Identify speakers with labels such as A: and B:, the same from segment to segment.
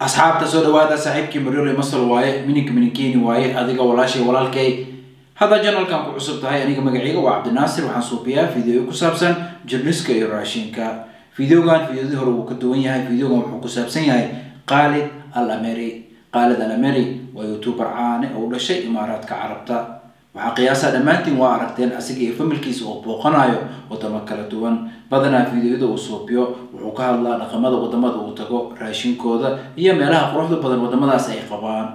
A: asxaabta soo dhawaada saaxiibkii maryole masal waaye mininka mininkeeni waaye adiga walaashay walaalkay hadda janalkan ku cusub tahay aniga magacayga waa cabdinaasir waxaan suubiyaa video ku saabsan jirniska iyo raashinka videogan videodii hore wuu ka duwan yahay videogan wuxuu ku saabsan yahay khaalid al ameri khaalid al ameri waa youtuber caane oo u dhashay imaaraadka carabta waxaa qiyaasaa dhammaantiin waa aragteen asiga iyo familkiisa oo booqanayo wadamo kala duwan badanaa fideoyada uu suubiyo wuxuu ka hadlaa dhaqamada wadamada uu tago raashinkooda iyo meelaha quruxda badan wadamadaas ay qabaan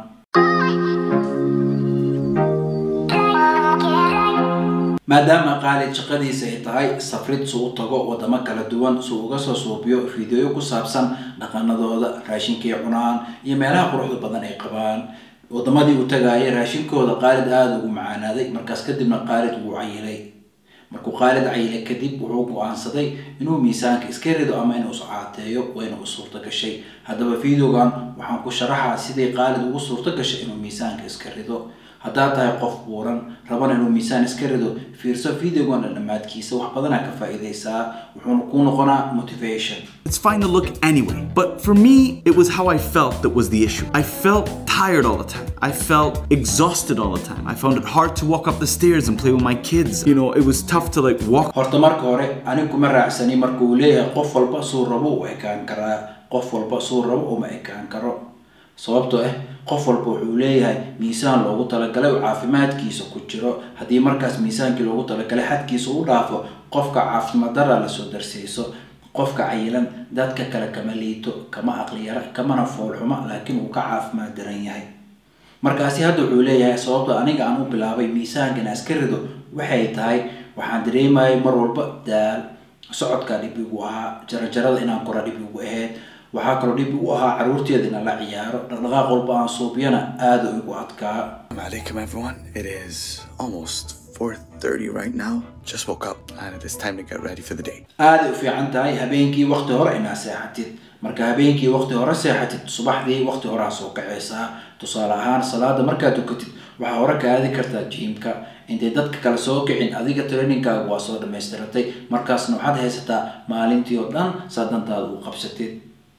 A: maadaama khaalid shaqadiisa ay tahay safrid suu u tago wadamo kala duwan suu uga soo suubiyo fideoyo ku saabsan dhaqanadooda raashinkay cunaan iyo meelaha quruxda badan ay qabaan wadamadii uu tagaayay raashinkooda khaalid aada ugu macaanaaday markaas kadibna khaalid wuu cayilay markuu khaalid cayilay kadib wuxuu go-aansaday inuu miisaanka iska rido ama inuu iscaateeyo wayna u suurto gashay haddaba videogan waxaan ku sharaxaa sidii khaalid ugu suurto gashay inuu miisaanka iska rido haddaad tahay qof buuran rabana inuu miisaan iska rido fiirso videogan dhammaadkiisa wax badanaa ka faa'iidaysaa wuxuuna kuu noqonaa motivation
B: It's fine to look anyway. But for me, it was how I felt that was the issue. I felt tired all the time. I felt exhausted all the time. I found it hard to walk up the stairs and play with my kids. You know, it was tough to like walk
A: horta marka hore aniga kuma raacsani marka uu leeyahay qof walba suu rabo u ekaan karaa qof walba suu rabo uma ekaan karo sababtoo ah qof walba wuxuu leeyahay miisaan loogu talagalay oo caafimaadkiisa ku jiro haddii markaas miisaankii loogu talagalay xadkiisa u dhaafo qofka caafimaad dara lasoo darsiiso qofka cayilan dadka kale kama liito kama aqliyara kamana foolxuma laakiin uu ka caafimaad daran yahay markaasi hadda wuxuu leeyahay sababta aniga aan u bilaabay miisaanka inaan iska rido waxay tahay waxaan dareemayay mar walba daal socodkaa dhib igu ahaa jarajarada inaan kora dhib igu ahayd waxaa kaloo dhib igu ahaa caruurteeda inaan la ciyaaro dhaqdhaqaaq walba aan suubiyana aada igu adkaa
B: Alaikum everyone. It is almost 4:30 right now. Just woke up and it is time to get ready for the day.
A: aaday u fiican tahay habeenkii waqti hore inaad seexatid marka habeenkii waqti hore seexatid subaxdii waqti horaa soo kacaysaa tusaale ahaan salaada markaad tukatid waxaa hore ka aadi kartaa jiimka intay dadka kale soo kicin adiga trainingkaaga waa soo dhamaystiratay markaasna waxaad haysataa maalintii oo dhan saa dantaada u qabsatid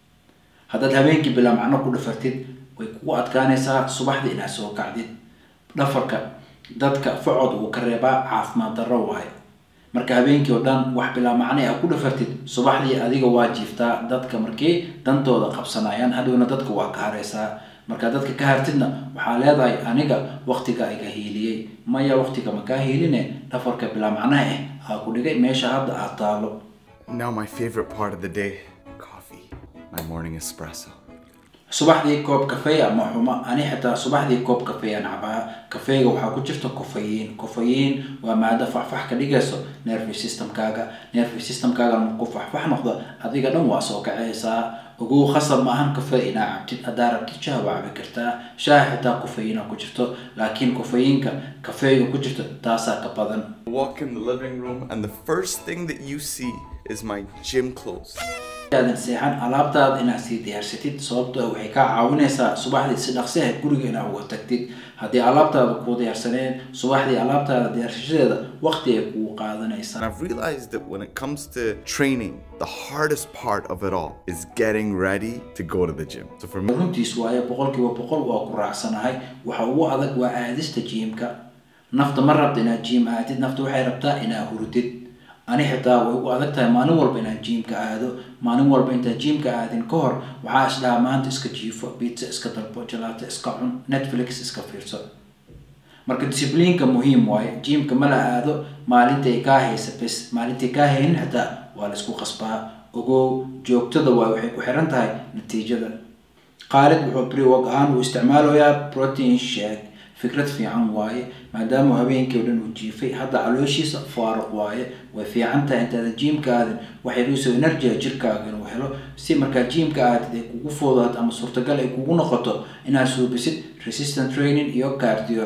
A: haddaad habeenkii bilaa macno ku dhafartid way kugu adkaanaysaa subaxdii inaad soo kacdid dhafarka dadka facod uu ka reebaa caafimaad darro waaye marka habeenkii oo dhan wax bilaa macne a ku dhafartid subaxdii adiga waa jiiftaa dadka markii dantooda qabsanayaan hadhowna dadka waa ka haraysaa markaa dadka ka hartidna waxaa leedahay aniga waqtiga iga hiiliyey maya waqtiga ma kaa hiiline dhafarka bilaa macnaha ah aa ku dhigay meesha hadda aad taalo
B: Now my favorite part of the day, coffee. My morning espresso.
A: subaxdii koob kafeey ama xuma ani xitaa subaxdii koob kafeey aan cabaa kafeega waxaa ku jirta kofayiin kofayiin waa maado faxfax ka dhigayso nervy systemkaaga nervy systemkaaga markuu faxfax noqdo adiga dhan waa soo kacaysaa ogow khasab ma ahan kafee inaa cabtid haddaa rabtid shaah waa cabi kartaa shaaha xitaa kofayiina ku jirto laakiin kofayiinka kafeega ku jirto taasaa ka badan
B: Walk in the living room and the first thing that you see is my gym clothes.
A: aadan seexan alaabtaada inaad sii diyaarsatid sababtoo ah waxay kaa caawinaysaa subaxdii si dhaqsi ah guriga inaad uga tagtid haddii alaabtaada kuu diyaarsaneen subaxdii alaabtaada diyaarsashadeeda waqti ay kugu
B: And
A: qaadanaysaa
B: I've realized that when it comes to training, the hardest part of it all is getting ready to go to the gym. So for me,
A: runtiis waaye boqolkiiba boqol waa ku raacsanahay waxa ugu adag waa aadista jiimka nafta ma rabta inaad jiim aadid nafta waxay rabtaa inaad hurdid ani xitaa way ugu adag tahay maalin walba inaad jiimka aado maalin walba intaad jiimka aadin ka hor waxaa isdhaha maanta iska jiifo pizza iska dalbo jalaato iska cun netflix iska fiirso marka discipliinka muhiim waaye jiimka ma la aado maalintay kaa haysa bes maalintay kaa haynin xitaa waa la isku qasbaa ogow joogtada waay waxay ku xiran tahay natiijada khaalid wuxuu brewog ahaan uu isticmaalayaa protein shake fikrad fiican waaye maadaama habeenkii oo dhan uu jiifay hadda calooshiisa faaruq waaye way fiican tahay intaadan jiimka aadin waxay dhiso energia jirkaaga inuu helo si markaa jiimka aadid ay kugu foodaad ama suurtagal ay kugu noqoto inaad suubisid resistant training iyo cardio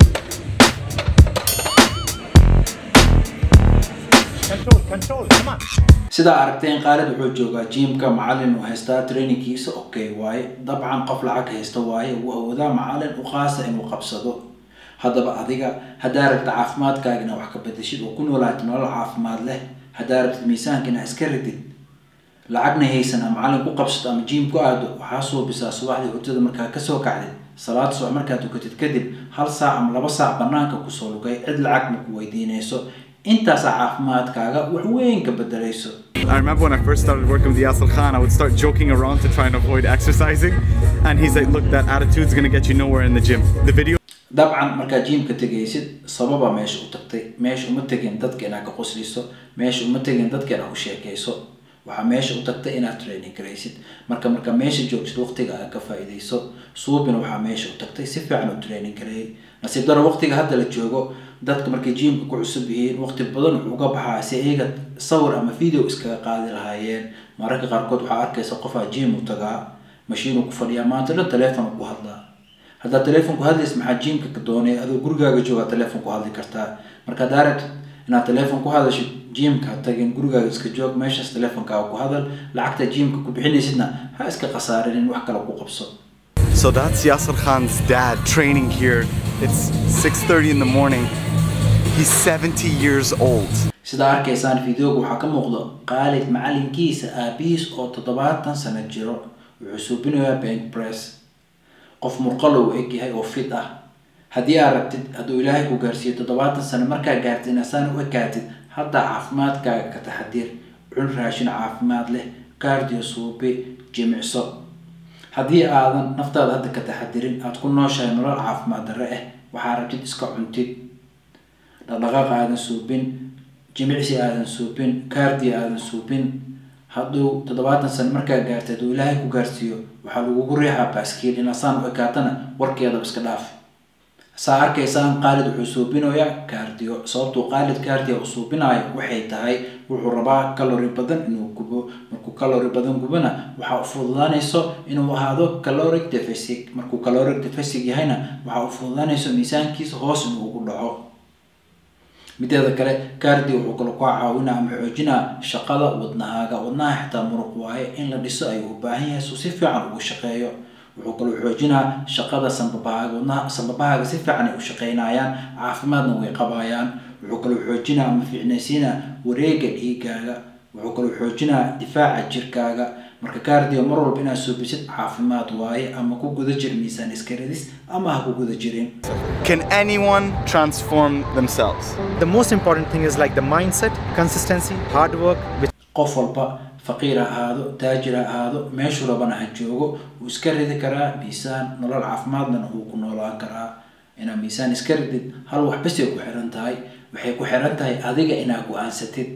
C: Control, control, come on.
A: sidaa aragteen khaalid wuxuu joogaa jiimka macalin uu haystaa trainingkiisa okay waaye dabcan qof lacag haysta waaye wuu awoodaa macalin u qaasa inuu qabsado haddaba adiga haddaa rabta caafimaadkaaga inaa wax ka bedeshid oo ku noolaatid nolol caafimaad leh haddaa rabtid miisaanka inaa iska ridid lacagna haysan ama macalin ku qabsato ama jiim ku aado waxaa suubisaa subaxdii hurdada markaa kasoo kacdid salaad subax markaad tukatid kadib hal saac ama laba saac banaanka kusoo lugay cid lacag ma ku weydiinayso intaasaa caafimaadkaaga wax weyn ka bedelayso
B: I remember when I first started working with Yasir Khan, I would start joking around to try and avoid exercising. And he's like, look, that attitude's gonna get you nowhere in the gym. The video
A: dabcan markaad jiimka tegaysid sababa meesha u tagtay meesha uma tegin dadka inaad ka qosliso meesha uma tegin dadka inaad u sheekayso waxaa meesha u tagtay inaad training garaysid marka marka meesha joogsid waqtiga aad ka faa'iidayso suubina waxaa meesha u tagtay si fiican u training gareeyay nasiib daro waqtiga hadda la joogo dadka markay jiimka ku cusub yihiin waqti badan wuxuu uga baxaa si iyaga sawir ama video iskaga qaadi lahaayeen mararka qaarkood waxaa arkaysa qofaa jiim u tagaa mashiinuu ku fadhiyaa maanta dhan teleefon ku hadlaa haddaad teleefon ku hadlaysa maxaa jiimka ka doonay adoo gurigaaga joogaa teleefon ku hadli kartaa marka haddaa rabtid inaad teleefon ku hadashid jiimka ha tagin gurigaaga iska joog meeshaas teleefonkaaga ku hadal lacagta jiimka ku bixinaysidna ha iska khasaarinin wax kale ku qabso
B: So that's Yasir Khan's dad training here. It's 6:30 in the morning. He's 70 years old.
A: sidaa arkaysaan videoga waxaa ka muuqdo qaalid macalinkiisa aabihiis oo toddobaatan sano jiro wuxuu suubinayaa bank press qof murqalo uu eg yahay oo fit ah haddii aad rabtid hadduu ilaahay ku gaarsiiyo toddobaatan sano markaa gaartid inasaan u ekaatid hadda caafimaadkaaga ka taxadir cun raashin caafimaad leh kaardiyo suubi jimicso haddii aadan naftaada hadda ka taxadirin aada ku nooshahay nolol caafimaad darre ah waxaa rabtid iska cuntid dhaqdhaqaaq aadan suubin jimicsi aadan suubin kaardiya aadan suubin hadduu toddobaatan sano markaa gaartay hadduu ilaahay ku gaarsiiyo waxaa lagugu riixaa baaskiil inasaan u ekaatana warkeedaba iska dhaaf saa arkaysaan qaalid wuxuu suubinayaa kaardiyo sababtuu qaalid kaardiya uu suubinayo waxay tahay wuxuu rabaa kalori badan inuu gubo markuu kalori badan gubona waxaa u fududaanayso inuu ahaado caloric deficit markuu caloric deficit yahayna waxaa u fududaanayso miisaankiisa hoos inuu ugu dhaco mideeda kale kaardi wuxuu kale kaa caawinaa ama xoojinaa shaqada wadnahaaga wadnaha xitaa muruq waaye in la dhiso ayuu u baahan yahay suu si fiican ugu shaqeeyo wuxuu kaloo xoojinaa shaqada sambabahaaga wadnaha sambabahaaga si fiican ay u shaqeynayaan caafimaadna way qabayaan wuxuu kaloo xoojinaa ama fiicnaysiinaa wareega dhiigaaga wuxuu kaloo xoojinaa difaaca jirkaaga marka kaardiyo mar walba inaad suubisid caafimaad waaye ama ku guda jir miisaan iska radis ama ha ku guda jirin
B: Can anyone transform themselves?
C: The most important thing is like the mindset, consistency, hard work, which
A: qof walba faqiir ha ahaado taajir ha ahaado meeshuu rabana ha joogo wuu iska ridi karaa miisaan nolol caafimaadlana wuu ku noolaan karaa inaad miisaan iska ridid hal wax basay ku xiran tahay waxay ku xiran tahay adiga inaad go-aansatid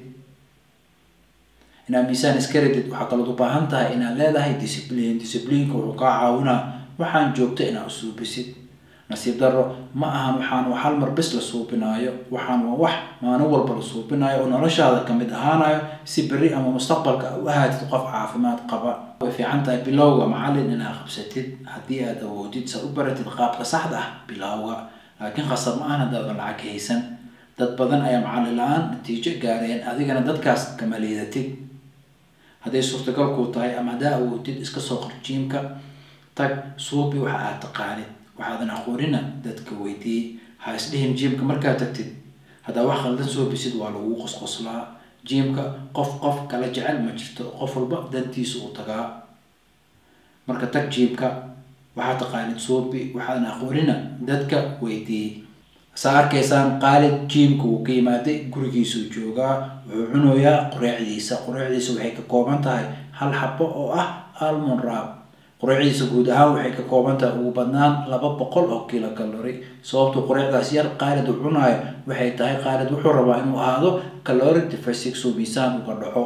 A: inaad miisaan iska ridid waxaa kalood u baahan tahay inaad leedahay discipline discipliinka wuxuu kaa caawinaa waxaan joogto inaad usuubisid nasiib daro ma ahan waxaan waa hal mar bis la suubinaayo waxaan waa wax maalin walba la suubinayo oo noloshaada kamid ahaanayo si berri ama mustaqbalka u ahaatid qof caafimaad qaba way fiican tahay bilowga macalin inaad qabsatid haddii aad awoodid sa u baratid qaabka saxda ah bilowga laakiin khasab ma ahan haddaadan lacag haysan dad badan ayaa macalin la-aan natiijo gaareen adigana dadkaas kama liidatid hadday suurtagal kuu tahay ama haddaa awoodid iska soo qor jiimka tag suubi waxa aad taqaanid waxaadan aqoonina dadka weydiiyey ha isdhihin jiimka markaad tagtid haddaa wax khaldan soo bisid waa lagu qosqoslaa jiimka qof qof kala jecel ma jirto qof walba dantiisa uu tagaa marka tag jiimka waxaad taqaanid suubi waxaadan aqoonina dadka weydiiyey saa arkaysaan qaalid jiimka uu ka yimaaday gurigiisuu joogaa wuxuu cunayaa qureecdiisa qureecdiisa waxay ka kooban tahay hal xabo oo ah almon raab qureecdiisa guud ahaan waxay ka kooban tahay ugu badnaan laba boqol oo kilo calori sababtu qureecdaas yar qaalid uu cunaayo waxay tahay qaalid wuxuu rabaa inuu ahaado caloric deficit suu miisaan uga dhaco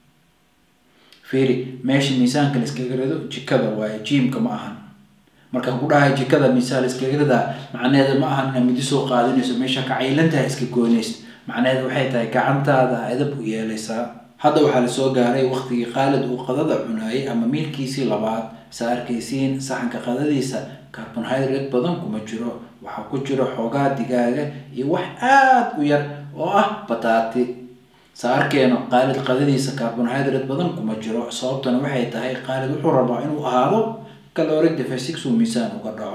A: fiiri meesha miisaanka la iskaga rido jikada waaye jiimka ma ahan markaan ku dhahay jikada miisaan la iskaga ridaa macnaheeda ma ahan inaad midi soo qaadinayso meesha ka caylantaha iska goynaysid macnaheedu waxay tahay gacantaada edab u yeelaysaa hadda waxaa lasoo gaaray waqtigii qaalid uu qadada cunaayay ama miilkiisii labaad sa arkaysiin saxanka qadadiisa carbonhydrate badan kuma jiro waxaa ku jiro xoogaa digaaga iyo wax aada u yar oo ah bataati sa arkeeno qaalid qadadiisa carbonhydrate badan kuma jiro sababtana waxay tahay qaalid wuxuu rabaa inuu ahaado caloric deficit uu miisaan uga dhaco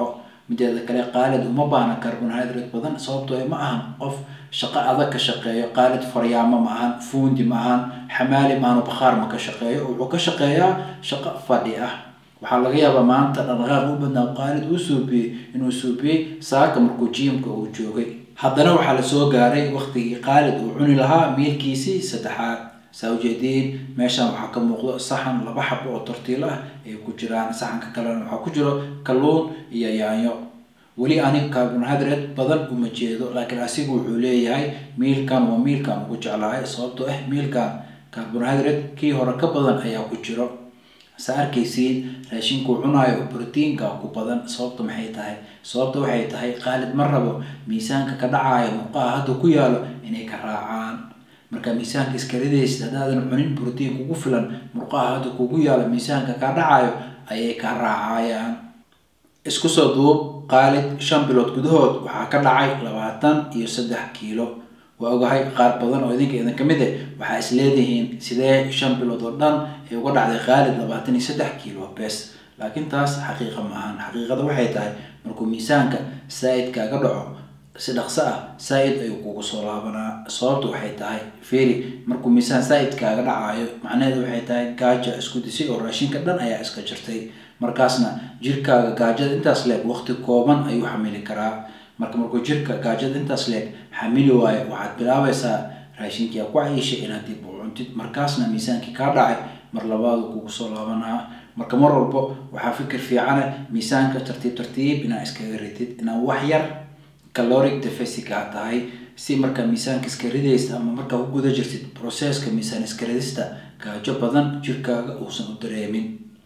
A: mideeda kale qaalid uma baahna carbohydrate badan sababtoo ma ahan qof shaqo adag ka shaqeeyo qaalid faryaamo ma ahan fuundi ma ahan xamaali ma ahan bakhaar ma ka shaqeeyo wuxuu ka shaqeeyaa shaqo fadhi ah waxaa laga yaabaa maanta dhaqdhaqaaq u badnaa qaalid uu suubiyey inuu suubiyey saaka markuu jiimka uu joogay haddana waxaa lasoo gaaray waqtigii qaalid uu cuni lahaa miilkiisii saddexaad saa ujeediin meeshan waxaa ka muuqdo saxan laba xabo oo tortiil ah ay ku jiraan saxanka kalena waxaa ku jiro kalluun iyo yaanyo weli ani carbohydrate badan uma jeedo laakiin asigu wuxuu leeyahay miilkan waa miilkan ugu jeclahay sababtoo ah miilkan carbohydrate kii hore ka badan ayaa ku jiro sa arkaysiin raashinkuu cunaayo brotiinka ku badan sababta maxay tahay sababta waxay tahay qaalid ma rabo miisaanka ka dhacayo murqaha hadda ku yaalo inay ka raacaan marka miisaanka iska ridaysid haddaadan cunin brotiin kugu filan murqaha hadda kugu yaalo miisaanka ka dhacayo ayay ka raacayaan isku soo duub qaalid shan bilood gudahood waxaa ka dhacay labaatan iyo saddex kiilo waa ogahay qaar badan oo idinka idin kamid eh waxaa is leedihiin sidee shan bilood oo dhan ay uga dhacday qaalid labaatan iyo saddex kiilo bes laakiin taas xaqiiqa ma ahan xaqiiqada waxay tahay markuu miisaanka saa-id kaaga dhaco si dhaqso ah saa-id ayuu kugu soo laabanaa sababtu waxay tahay feri markuu miisaan saa-id kaaga dhacayo macnaheedu waxay tahay gaaja isku disay oo raashinka dhan ayaa iska jirtay markaasna jirkaaga gaajada intaas leeg waqti kooban ayuu xamili karaa marka markuu jirka gaajada intaas leeg xamili waayo waxaad bilaabaysaa raashinkii ku cayishay inaad dib u cuntid markaasna miisaankii kaa dhacay mar labaadu kugu soo laabanaa marka mar walbo waxaa fikir fiicana miisaanka tartiib tartiib inaad iskaga ridid inaad wax yar caloric deficit aa tahay si markaa miisaanka iska ridaysa ama markaa ku guda jirtid processka miisaan iska ridista gaajo badan jirkaaga uusan u dareemin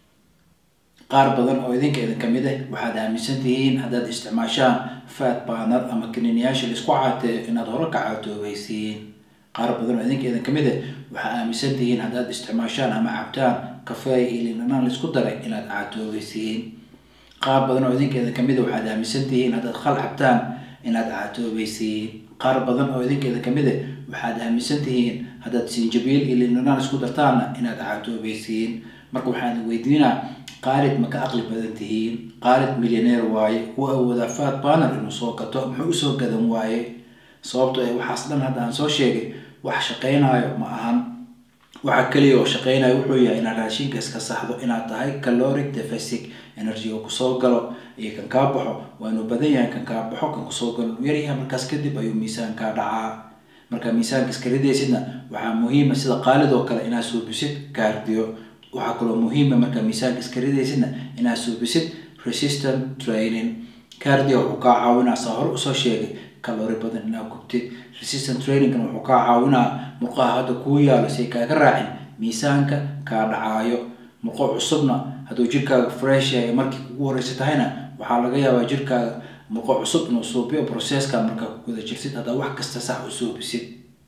A: qaar badan oo idinka idin kamid ah waxaad aaminsan tihiin haddaad isticmaashaan fat baner ama kaniniyaasha laisku caateeyo inaad hore ka caatoobaysiin qaar badan oo idinka idin kamid ah waxaad aaminsan tihiin haddaad isticmaashaan ama cabtaan kafeey iyo linanaan laisku daray inaad caatoobaysiin qaar badan oo idinka idin kamid ah waxaad aaminsan tihiin haddaad khal cabtaan inaad caatoobaysiin qaar badan oo idinka idin kamid ah waxaad aaminsan tihiin haddaad sinjabiil iyo linanaan isku dartaanna inaad caatoobaysiin marka waxaan weydiinaa qaalid ma ka aqli badan tihiin qaalid milyaneer waaye wuu awoodaa fat baner inuu soo gato muxuu usoo gadan waaye sababto ee waxaas dhan hadda aan soo sheegay wax shaqaynayo ma ahan waxa keliya oo shaqaynayo wuxuu yahay inaad raashinka iska saxdo inaad tahay caloric deficit energy oo kusoo galo iyo kan kaa baxo waa inuu badan yahay kan kaa baxo kan kusoo galo uu yaryahay markaas kadib ayuu miisaankaa dhacaa marka miisaanka iska ridaysidna waxaa muhiima sida qaalid oo kale inaad suubisid kaardiyo waxaa kaloo muhiima markaa miisaanka iska ridaysidna inaad suubisid resistant training cardio wuxuu kaa caawinaa saa hore usoo sheegay kalori badan inaad gubtid resistant trainingna wuxuu kaa caawinaa murqaha hadda kuu yaalo si ay kaaga raacin miisaanka kaa dhacaayo murqo cusubna hadduu jirkaaga fresh yahay markii kugu horeysa tahayna waxaa laga yaabaa jirkaaga murqo cusub inuu suubiyo processka markaa ku guda jirtid haddaa wax kasta sax u suubisid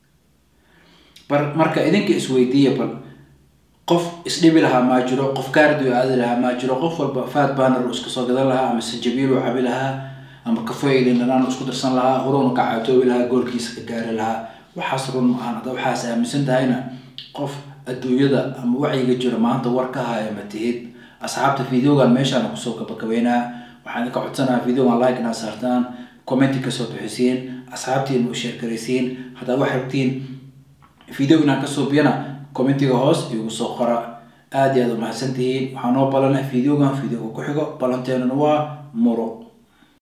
A: bar marka idinka isweydiiya bal qof isdhibi lahaa maa jiro qof kaardio aadi lahaa maa jiro qof walba fat baner uu iska soo gadan lahaa ama sanjabiil uu cabi lahaa ama kafeylin dhanaan isku darsan lahaa horuna ka caatoobi lahaa goolkiisa ka gaari lahaa waxaas run ma ahan hadda waxaas aaminsan tahayna qof adduunyada ama wacyiga jiro maanta war ka haya ma tihid asxaabta videogan meeshaan kusoo gabagabeynaa waxaan idinka codsanaha videogan like inaad saartaan commenti kasoo bixisiin asxaabtiina u sheergaraysiin haddaa wax rabtiin video inaan kasoo biyana commentiga hoos igu soo qora aada iyo aad umahadsan tihiin waxaa noo balana videogan videoga ku xigo balanteenuna waa muro